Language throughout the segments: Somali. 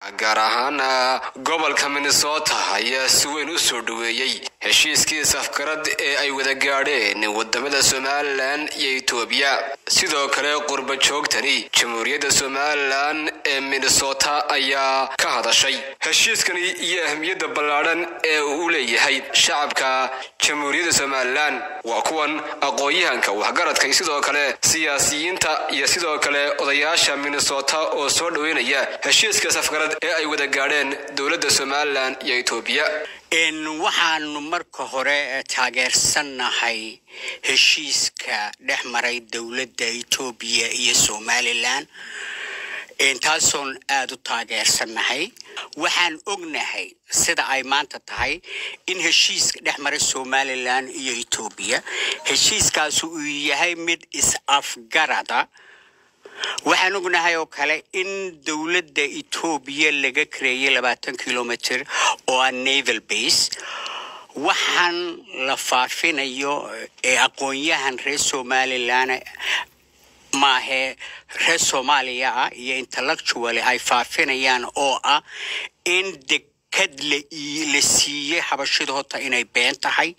gaar ahaana gobolka minnesota ayaa si weyn u soo dhoweeyey heshiiskii safgarad ee ay wada gaadheen wadamada somalilan iyo etoobiya sidoo kale qurba joogtani jamhuuriyadda somalilan ee minnesota ayaa ka hadashay heshiiskani iyo ahmiyadda ballaadhan ee uu leeyahay shacabka jamhuuriyadda somalilan waa kuwan aqoon-yahanka waxgaradka sidoo kale siyaasiyiinta iyo sidoo kale odayaasha minnesota oo soo dhoweynaya heshiiska safgarad ee ay wada gaadheen dowladda somalilan iyo etoobiya waxaanu marka hore taageersannahay heshiiska dhex maray dowladda etoobiya iyo somalilan taasoon aada u taageersannahay waxaan ognahay sida ay maanta tahay in heshiiska dhex maray somalilan iyo etoobiya heshiiskaasi uu yahay mid is-afgarada waxaan ognahay oo kale in dowladda etoobiya laga kareeyay labaatan kilomitr oo ah naval base waxaan la faafinayo ee aqoon-yahan reer somalilan maahee reer soomaaliya ah iyo intellectual ay faafinayaan oo ah in dekad la siiyey xabashida horta inay been tahay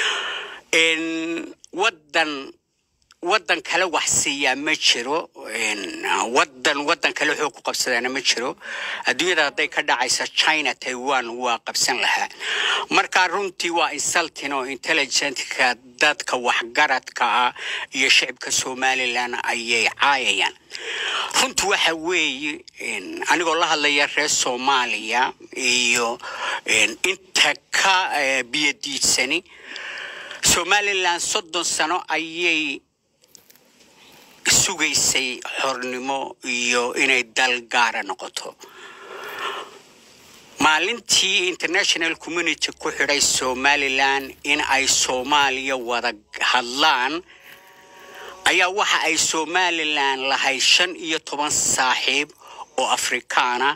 wadan wadan kale wax siiyaa ma jiro wadan wadan kale xoog ku qabsadaana ma jiro adduunyada hadday ka dhacaysa china taiwan waa qabsan lahaa marka runtii waa insultin oo intelligentka dadka waxgaradka ah iyo shicibka somalilan ayay caayayaan runtii waxa weeye anigoo la hadlaya reer soomaaliya iyo inta ka biyadiidsani somalilan soddon sano ayay sugaysay xornimo iyo inay dal gaara noqoto maalintii international community ku xidhay somalilan in ay soomaaliya wada hadlaan ayaa waxa ay somalilan lahayd shan iyo toban saaxiib oo afrikaana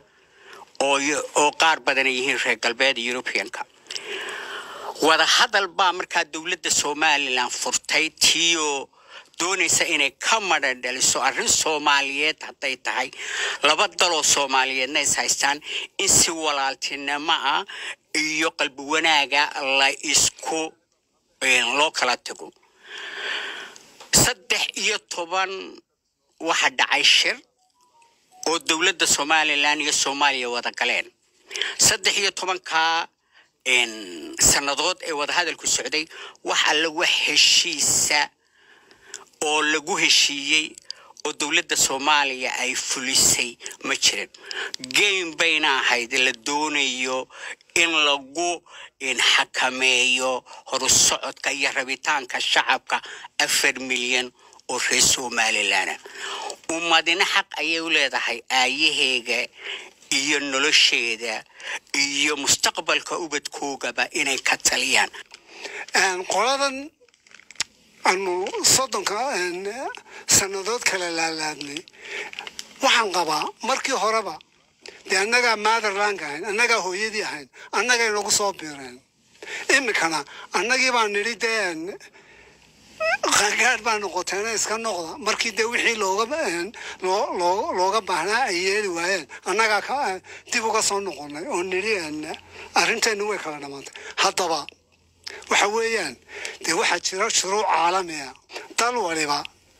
oo qaar badan ay yihiin reer galbeed europeanka wada hadal baa markaa dowladda somalilan furtay tiyo doonaysa inay ka madhan dhaliso arrin soomaaliyeed hadday tahay laba daloo soomaaliyeedna is haystaan in si walaaltinimo ah iyo qalbi wanaaga la isku loo kala tago saddex iyo toban waxa dhacay shir oo dowladda somalilan iyo soomaaliya wada galeen saddex iyo tobankaa sannadood ee wadahadalku socday wax alla wax heshiisa oo lagu heshiiyey oo dowladda soomaaliya ay fulisay ma jirin game bayna ahayd la doonayo in lagu xakameeyo horusocodka iyo rabitaanka shacabka afar milyan oo reer somalilana ummadina xaq ayay u leedahay aayaheega iyo nolosheeda iyo mustaqbalka ubadkoogaba inay ka taliyaan qoladan aanu soddonka sannadood kala laalaadnay waxaan qabaa markii horeba dee annagaa motherlandka ahayn annagaa hooyadii ahayn annagay nagu soo biireen iminkana annagii baa nidhi dee qangaadh baa noqoteena iska noqda markii dee wixii looga looga baahnaa ay yeeli waayeen annagaa ka dib uga soo noqonay oo nidhi arrinteennu way kala dhammaantay haddaba waxa weeyaan dee waxaa jira shuruuc caalamiya dal waliba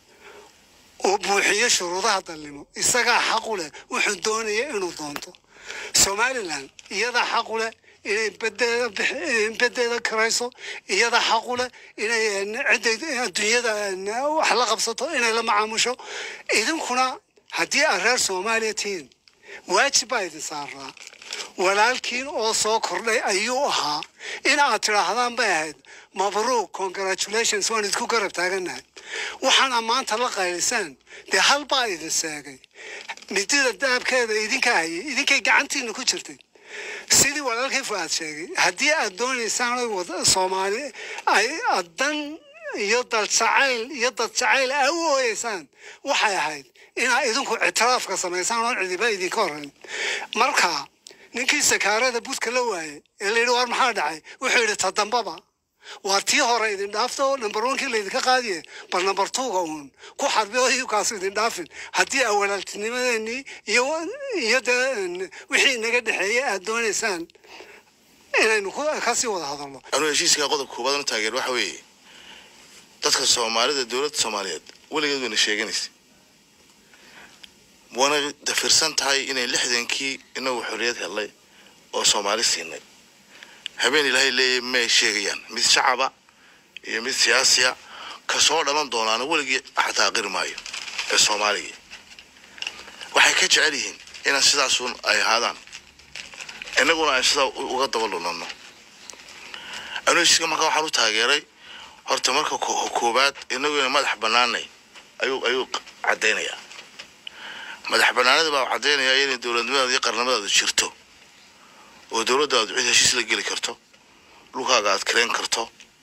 oo buuxiyo shuruudaha dalnimo isagaa xaqu leh wuxuu doonaya inuu doonto somalilan iyadaa xaqu leh inay bedeeda bedeeda karayso iyada xaqu leh inay cidday adduunyada wax la qabsato inay la macaamusho idinkuna haddii aad reer soomaaliya tihiin waajib baa idin saaraa walaalkiin oo soo kordhay ayuu ahaa in aad tidhaahdaan bay ahayd mabruuk congratulations waan idinku garab taaganahay waxaana maanta la qaylisaan dee hal baa idin seegay midida daabkeeda idinka hayay idinkay gacantiina ku jirtay sidii walaalkii fuaad sheegay haddii aad doonaysaan soomaali ay dan iyo dal jacayl iyo dad jacayl aa u ooyeysaan waxay ahayd inaa idinku ictiraafka samaysaan oon cidiba idinka horayn marka ninkii sakaarada budka la waayey ee la yidhi war maxaa dhacay wuxuu yidhi ta dambaba waa tii hore idin dhaafta oo number onkii laydinka qaadiye bal number twoga uun ku xarbi oo iyukaasu idin dhaafin haddii aa walaaltinimadeenii iyo iyo dee wixii inaga dhexeeyey aad doonaysaan inaynu ku- kasii wada hadalno anuu heshiiska qodobka koobaad u taageer waxa weeye dadka soomaalida dowladda soomaaliyeed weligeed wayna sheeganaysa wana dafirsan tahay inay lixdankii inagu xorriyad helnay oo soomaali siinay habeen ilaahay leeyahy may sheegayaan mid shacaba iyo mid siyaasiya kasoo dhalan doonaana weligii xataa aqiri maayo ee soomaaligii waxay ka jecel yihiin inaan sidaasun ay ahaadaan innaguna aan sidaa u- uga daba lunano anuu heshiiska markaa waxaan u taageeray horta marka ko- koowaad inagu ina madax banaanay ayuu ayuu caddaynayaa madax banaanada baa caddaynaya inay dowladnimadaada iyo qarnimadaadu jirto oo dowladdaadu cid heshiis la geli karto dhulkaaga aad kareen karto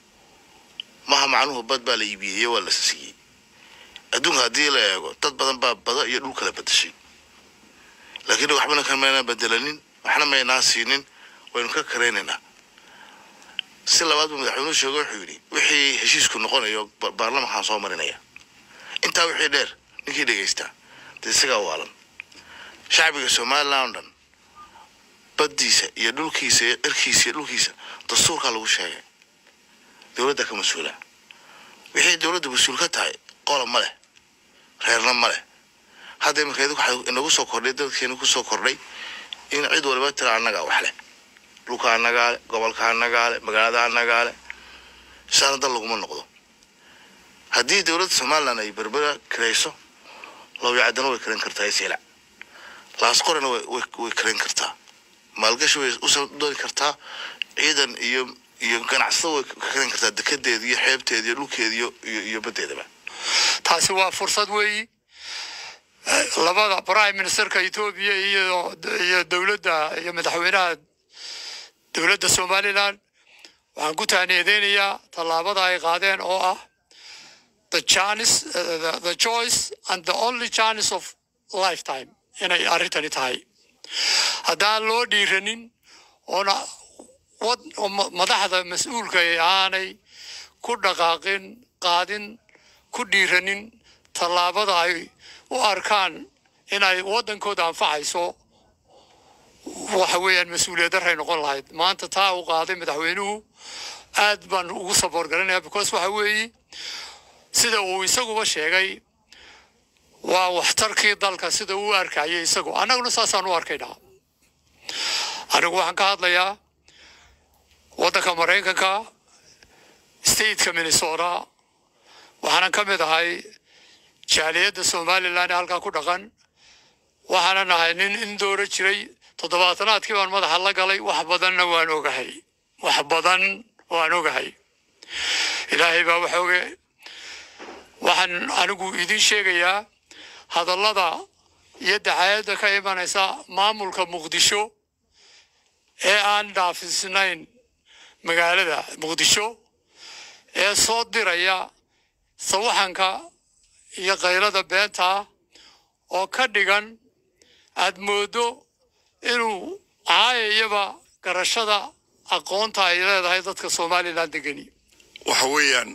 maha macnuhu bad baa la iibiyey iyo waa la siiyey adduunka haddii la eego dad badan baa bada iyo dhul kala bedeshay laakiin waxbana kamaynaan bedelanin waxna maynaan siinin waynu ka karaynaynaa si labaad buu madaxweynuhu sheegay wuxuu yidhi wixii heshiisku noqonayo ba- baarlamankaan soo marinaya intaa wixii dheer ninkii dhegaystaa dee isagaa waalan shacbiga somalilan oo dhan baddiisa iyo dhulkiisa iyo cirkiisa iyo dhulkiisa dastuurkaa lagu sheegay dowladda ka mas-uula wixii dowladda mas-uul ka tahay qola ma leh reerna ma leh hadda iminka idinku waxaa inagu soo kordhay dadkeena ku soo kordhay in cid waliba tira annagaa wax leh dhulka annagaa le gobolka annagaa le magaalada annagaa le saana dal laguma noqdo haddii dowladda somalilan ay berbera kirayso lawyacadana way karan kartaa isilac laasqorena way way way karan kartaa maalgashi way u dooni kartaa ciidan iyo iyo ganacsada way ka karan kartaa dekedeeda iyo xeebteeda iyo dhulkeeda iyo iyo iyo baddeedaba taasi waa fursad weeyi Eh, labada prime ministerka etoobiya iyo iyo dowladda iyo madaxweynaha dowladda somaliland waxaan ku tahniyadeynayaa tallaabada ay qaadeen oo ah the chance eh, the, the choice and the only chance of lifetime inay arrintani tahay haddaan loo dhiiranin oona wad oo ma- madaxda mas-uulka ay aanay ku dhaqaaqin qaadin ku dhiiranin tallaabada ay u arkaan inay waddankooda anfacayso waxa weeyaan mas-uuliyad daray noqon lahayd maanta taa uu qaaday madaxweynuhu aad baan ugu saboor garanaya because waxa weeye sida uu isaguba sheegay waa waxtarkii dalka sida uu u arkayay isagu annaguna saasaan u arkaynaa anigu waxaan ka hadlayaa waddanka maraykanka stateka minnesota waxaanan ka mid ahay jaaliyadda somalilan ee halkaa ku dhaqan waxaanan ahay nin in doora jiray toddobaatanaadkii baan madaxa la galay wax badanna waan ogahay wax badan waan ogahay ilaahay baa wax oge waxaan anigu idin sheegayaa hadallada iyo dacaayadda ka imanaysa maamulka muqdisho ee aan dhaafisnayn magaalada muqdisho ee soo diraya sawaxanka iyo kaylada beenta ah oo ka dhigan aad mooddo inuu caayayaba garashada aqoonta ay leedahay dadka somalilan degani waxa weeyaan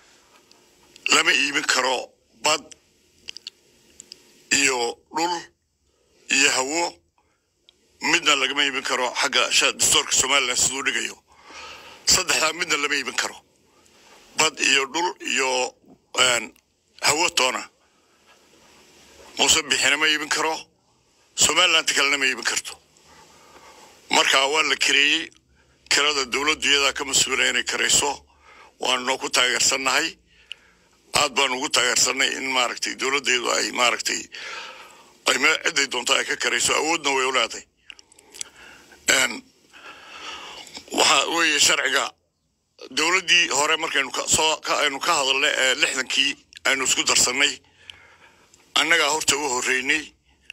lama iibin karo bad iyo dhul iyo hawo midna lagama iibin karo xagga sha- dastuurka somalilan siduu dhigayo saddexdaa midna lama iibin karo bad iyo dhul iyo een, hawo toona muuse bixina ma iibin karo somalilanta kalena ma iibin karto marka waa la kareeyey kirada dowladdu iyadaa ka mas-uula inay karayso waanu noo ku taageersannahay aad baanu ugu taageersanay in maaragtay dowladdeedu ay maaragtay ay me ciday doonto ay ka karayso awoodna way u leedahay Een, waxa weeye sharciga dowladdii hore markaynu ka soo ka aynu ka hadalnay ee lixdankii aynu isku darsannay annagaa horta u horreynay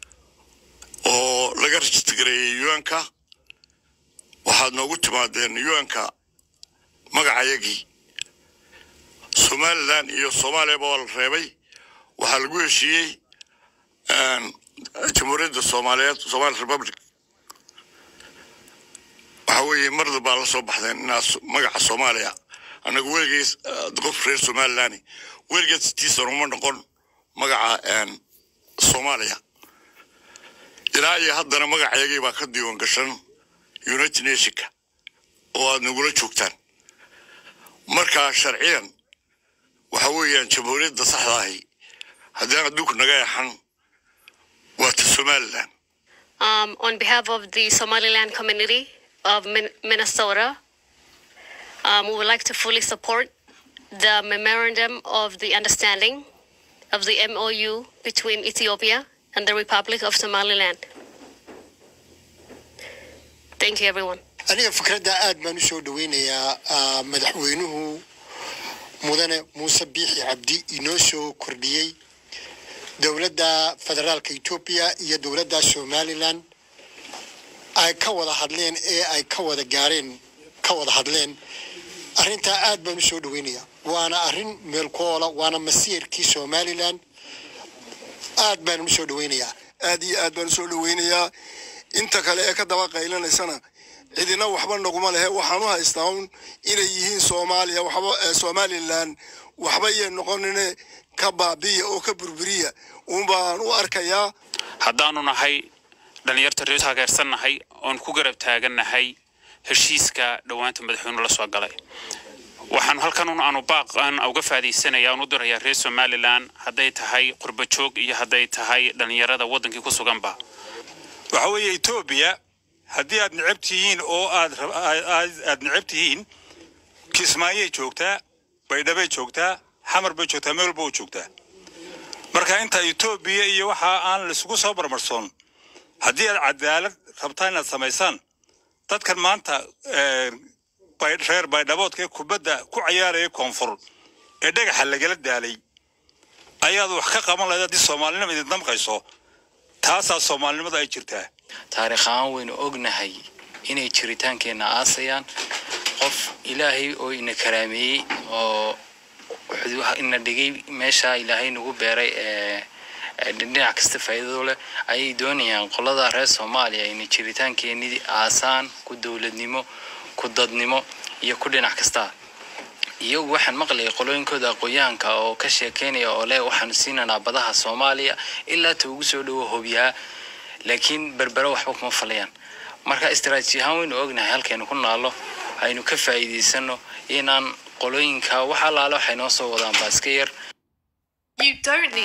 oo laga rajistagareeyey yuanka waxaad noogu timaadeen yuanka magacayagii somalilan iyo soomaaliyaba waa la reebay waxaa lagu heshiiyey een, jamhuuriyadda soomaaliyeed somali republic waxa weeye marda baa la soo baxdeen inaad so- magaca soomaaliya annagu weligeys qof reer somaliland weligeed sitiisan uma noqon magaca soomaaliya ilaa iyo haddana magaceegii baa ka diiwan gashan united nationka oo aad nagula joogtaan marka sharciyan waxa weeyaan jamhuuriyadda saxda ahi haddii adduunku naga yaxan waa ta somaliland Um, on behalf of the Somaliland community of Min- Minnesota, um, we would like to fully support the memorandum of the understanding of the MOU between Ethiopia and the Republic of Somaliland. Thank you, everyone. aniga fikradda aad baan u soo dhaweynayaa ah, madaxweynuhu mudane muuse biixi cabdi inoo soo kordhiyey dowladda federaalka etoobiya iyo dowladda somalilan ay ka wada hadleen ee ay ka wada gaareen ka wada hadleen arrintaa aad baan u soo dhaweynayaa waana arrin meelkoola waana masiirkii somalilan aad baan u soo dhaweynayaa aad iyo aad baan u soo dhaweynayaa inta kale ee ka daba qaylanaysana cidina waxba naguma lehe waxaan u haystaa un inay yihiin soomaaliya waxba ee somalilan waxba yay noqonine ka baabiya oo ka burburiya uun baan u arkayaa haddaanu nahay dhallinyarta reer taageersannahay oon ku garab taagannahay heshiiska dhowaanta madaxweynuhu la soo galay waxaan halkan un aanu baaqan uga faadaysanaya aan u dirayaa reer somalilan hadday tahay qurba joog iyo hadday tahay dhallinyarada waddankii ku suganba waxa weeye etoobiya haddii aad necab tihiin oo aad rab- aad aad- aad necab tihiin kismaayay joogtaa baydhabay joogtaa xamar bay joogtaa meel walba u joogtaa marka inta etoobiya iyo waxa aan laisugu soo barmarsoon haddii aad cadaalad rabtaan inaad samaysaan dadkan maanta eh, bay- reer baydhaboodka ee kubadda ku cayaaraya koonfur ee dhagaxa lagala daalay ayaad wax ka qaban lahayd haddii soomaalinima idin damqayso taasaa soomaalinimada ay jirtaa taariikh ahaan waynu ognahay inay jiritaankeenna aasayaan qof ilaahay oo ina karaameeyey oo wuxuu ina dhigay meesha ilaahay nagu beeray ee ee dhinac kasta faa'iidado leh ayay doonayaan qolada reer soomaaliya inay jiritaankeenii aasaan ku dowladnimo ku dadnimo iyo ku dhinac kasta iyagu waxaan maqlayay qolooyinkooda aqoon-yahanka oo ka sheekeynaya oo leh waxaanu siinanaa badaha soomaaliya ilaa ta ugu soo dhowo hobyaha laakiin berbere waxba kuma falayaan marka istaraatiiji ahaan waynu ognahay halkaynu ku naallo aynu ka faa'iidaysano inaan qolooyinka wax allaale waxay noo soo wadaan baa iska yar